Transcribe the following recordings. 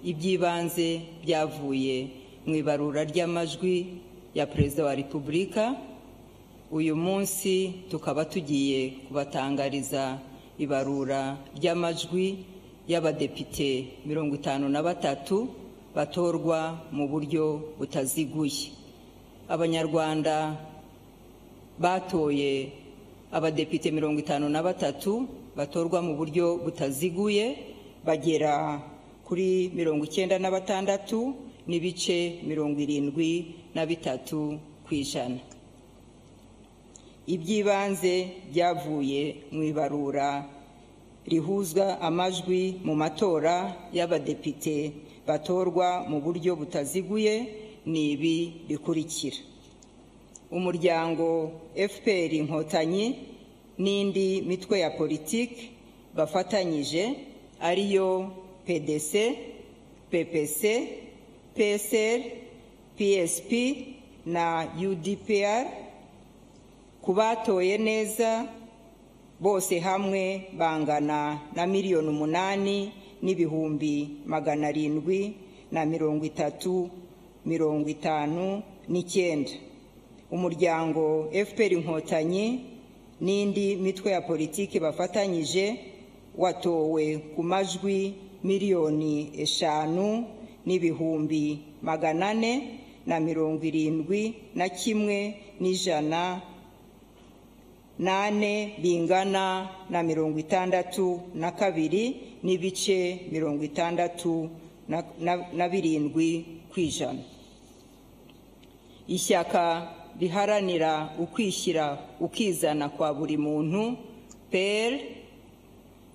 iby'ibanze byavuye mu ibarura ry'amajwi ya perezida wa repubulika uyu munsi tukaba tugiye kubatangariza ibarura ry'amajwi y'abadepite mirongo itanu na batatu batorwa mu buryo butaziguye abanyarwanda batoye abadepite mirongo itanu na batatu batorwa mu buryo butaziguye bagera kuri mirongo icyenda na batandatu n'ibice mirongo irindwi na bitatu ku ijana iby'ibanze byavuye mu ibarura rihuzwa amajwi mu matora y'abadepite batorwa mu buryo butaziguye ni ibi bikurikira umuryango fpr inkotanyi n'indi mitwe ya politiki bafatanyije ariyo pdc ppc psr psp na udpr ku batoye neza bose hamwe bangana na miliyoni umunani n'ibihumbi magana arindwi na mirongo itatu mirongo itanu n'icyenda umuryango fpr inkotanyi n'indi mitwe ya politiki bafatanyije watowe ku majwi miliyoni eshanu n'ibihumbi magana ane na mirongo irindwi na kimwe n'ijana nane bingana na mirongo itandatu na kabiri n'ibice mirongo itandatu na birindwi ku ijana ishyaka riharanira ukwishyira ukizana kwa buri muntu pl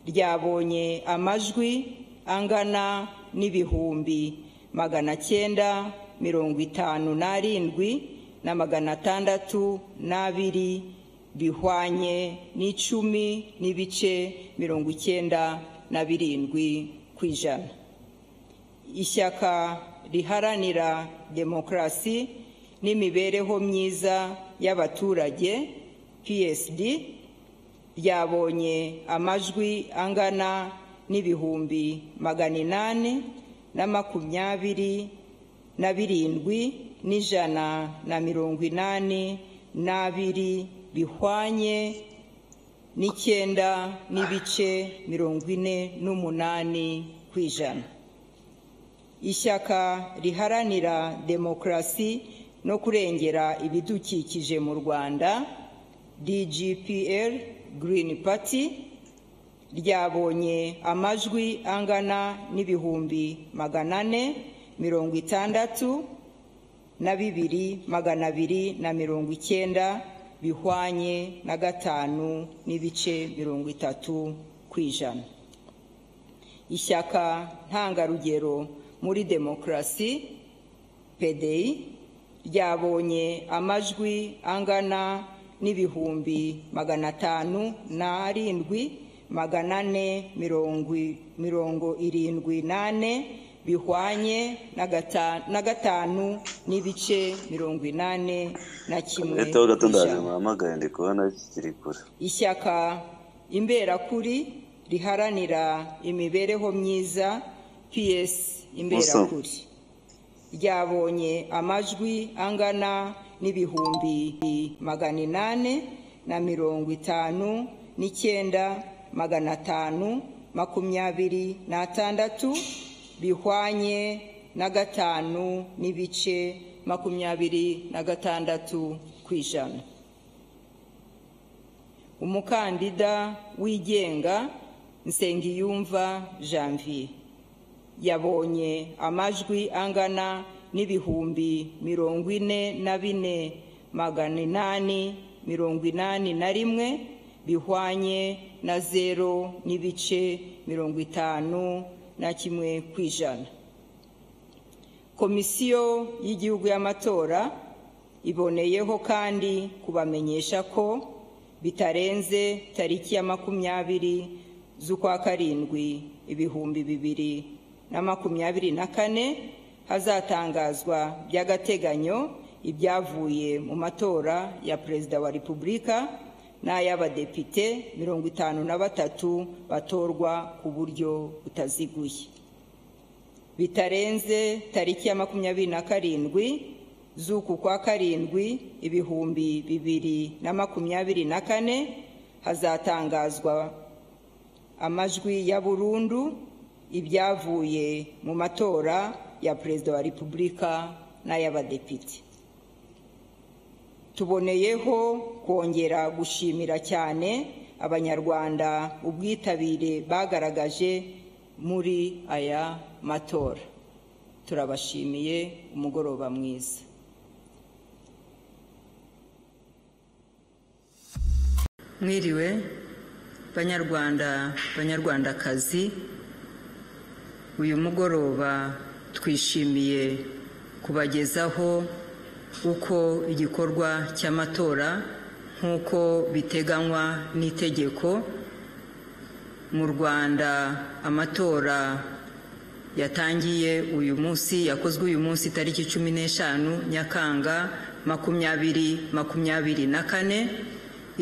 ryabonye amajwi angana n'ibihumbi magana cyenda mirongo itanu n'arindwi na magana atandatu n'abiri bihwanye n'icumi n'ibice mirongo icyenda na birindwi ku ijana ishyaka riharanira demokarasi n'imibereho myiza y'abaturage psd ryabonye amajwi angana n'ibihumbi magana inani na makumyabiri na birindwi n'ijana na mirongo inani n'abiri bihwanye n'icyenda n'ibice mirongo ine n'umunani ku ijana ishyaka riharanira demokarasi no kurengera ibidukikije mu rwanda dgpr green party ryabonye amajwi angana n'ibihumbi magana ane mirongo itandatu na bibiri magana abiri na mirongo icyenda bihwanye na gatanu n'ibice mirongo itatu ku ijana ishyaka ntangarugero muri demokarasi pdi ryabonye amajwi angana n'ibihumbi magana atanu n'arindwi magana ane mirongo irindwi n'ane bihwanye na gatanu n'ibice mirongo inani na kimwe ishyaka imberakuri riharanira imibereho myiza ps imberakuri ryabonye amajwi angana n'ibihumbi magana inani na mirongo itanu n'icyenda magana atanu makumyabiri n'atandatu bihwanye na gatanu n'ibice makumyabiri na gatandatu ku ijana umukandida wigenga nsengiyumva janvier yabonye amajwi angana n'ibihumbi mirongo ine na bine magana inani mirongo inani na rimwe bihwanye na zero n'ibice mirongo itanu na kimwe ku ijana komisiyo y'igihugu y'amatora iboneyeho kandi kubamenyesha ko bitarenze tariki ya makumyabiri z'ukwa karindwi ibihumbi bibiri na makumyabiri na kane hazatangazwa by'agateganyo ibyavuye mu matora ya perezida wa repubulika n'ay'abadepite mirongo itanu na batatu batorwa ku buryo butaziguye bitarenze tariki ya makumyabiri na karindwi z'uku kwa karindwi ibihumbi bibiri na makumyabiri na kane hazatangazwa amajwi ya burundu ibyavuye mu matora ya perezida wa repubulika n'ay'abadepite tuboneyeho kongera gushimira cyane abanyarwanda ubwitabire bagaragaje muri aya matora turabashimiye umugoroba mwiza mwiriwe banyarwanda banyarwandakazi uyu mugoroba twishimiye kubagezaho uko igikorwa cy'amatora nk'uko biteganywa n'itegeko mu rwanda amatora yatangiye uyu munsi yakozwe uyu munsi tariki cumi n'eshanu nyakanga makumyabiri makumyabiri na kane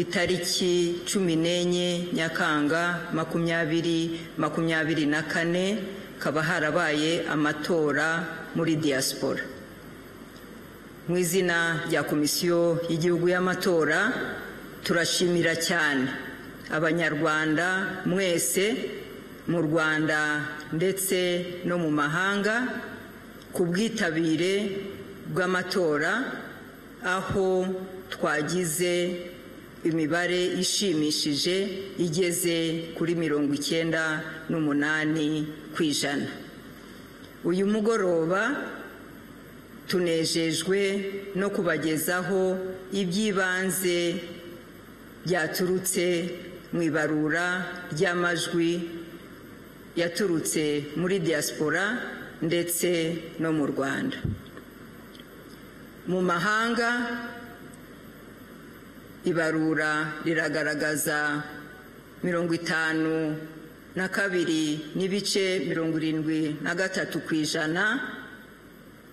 itariki cumi n'enye nyakanga makumyabiri makumyabiri na kane kaba harabaye amatora muri diaspora mu izina rya komisiyo y'igihugu y'amatora turashimira cyane abanyarwanda mwese mu rwanda ndetse no mu mahanga ku bwitabire bw'amatora aho twagize imibare ishimishije igeze kuri mirongo icyenda n'umunani ku ijana uyu mugoroba tunejejwe no kubagezaho iby'ibanze byaturutse mu ibarura ry'amajwi yaturutse muri diaspora ndetse no mu rwanda mu mahanga ibarura riragaragaza mirongo itanu na kabiri n'ibice mirongo irindwi na gatatu ku ijana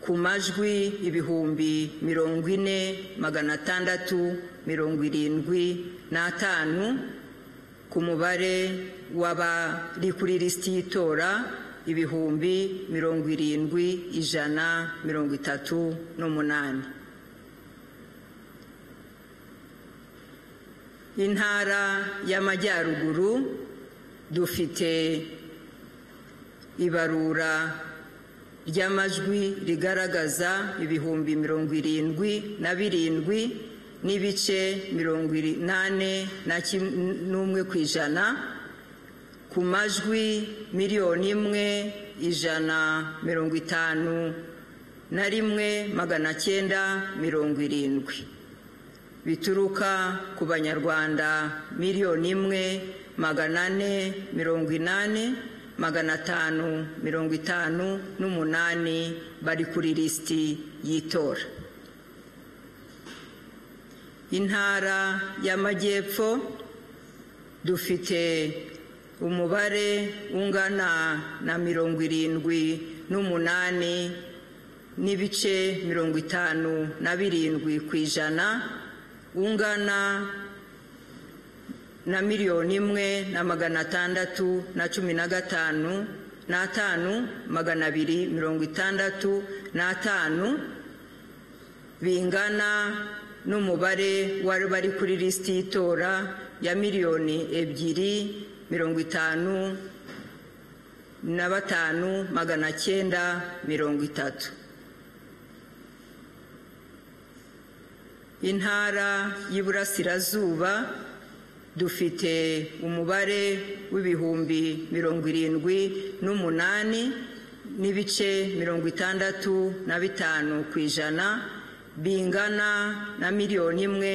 ku majwi ibihumbi mirongo ine magana atandatu mirongo irindwi n'atanu ku mubare w'abari kuri lisiti y'itora ibihumbi mirongo irindwi ijana mirongo itatu n'umunani intara y'amajyaruguru dufite ibarura ry'amajwi rigaragaza ibihumbi mirongo irindwi na birindwi n'ibice mirongo inani n'umwe ku ijana ku majwi miliyoni imwe ijana mirongo itanu na rimwe magana cyenda mirongo irindwi bituruka ku banyarwanda miliyoni imwe magana ane mirongo inani magana atanu mirongo itanu n'umunani bari kuri lisiti y'itora intara y'amajyepfo dufite umubare ungana na mirongo irindwi n'umunani n'ibice mirongo itanu na birindwi ku ijana ungana na miliyoni imwe na magana atandatu na cumi na gatanu n'atanu magana abiri mirongo itandatu n'atanu bingana n'umubare wari bari kuri lisiti y'itora ya miliyoni ebyiri mirongo itanu na batanu magana cyenda mirongo itatu intara y'iburasirazuba dufite umubare w'ibihumbi mirongo irindwi n'umunani n'ibice mirongo itandatu na bitanu ku ijana bingana na miliyoni imwe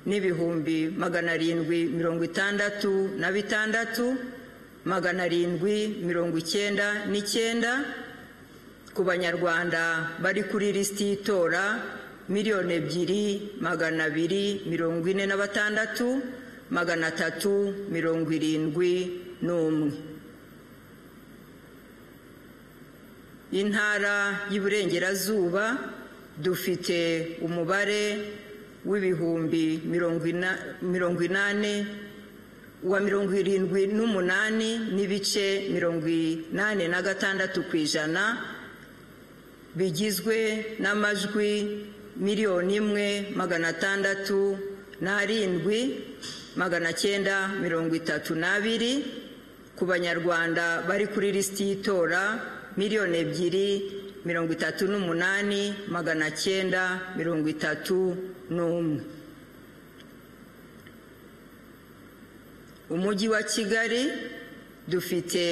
n'ibihumbi magana arindwi mirongo itandatu na bitandatu magana arindwi mirongo icyenda n'icyenda ku banyarwanda bari kuri lisiti y'itora miliyoni ebyiri magana abiri mirongo ine na batandatu magana atatu mirongo irindwi n'umwe intara y'uburengerazuba dufite umubare w'ibihumbi mirongo inani wa mirongo irindwi n'umunani n'ibice mirongo inani na gatandatu ku ijana bigizwe n'amajwi miliyoni imwe magana atandatu n'arindwi magana cyenda mirongo itatu n'abiri ku banyarwanda bari kuri lisiti y'itora miliyoni ebyiri mirongo itatu n'umunani magana cyenda mirongo itatu n'umwe umujyi wa kigali dufite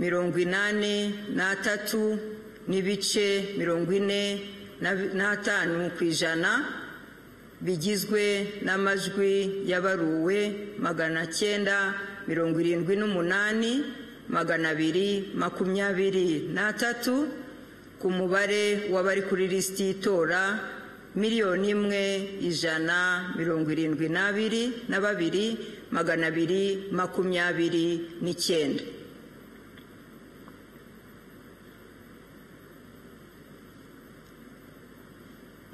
mirongo inani n'atatu n'ibice mirongo ine n'atanu ku ijana bigizwe n'amajwi yabaruwe magana cyenda mirongo irindwi n'umunani magana abiri makumyabiri n'atatu ku mubare w'abari kuri lisiti y'itora miliyoni imwe ijana mirongo irindwi n'abiri na babiri magana abiri makumyabiri n'icyenda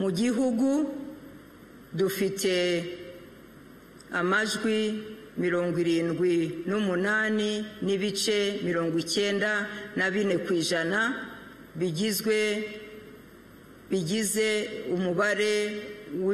mu gihugu dufite amajwi mirongo irindwi n'umunani n'ibice mirongo icyenda na bine ku ijana bigizwe bigize umubare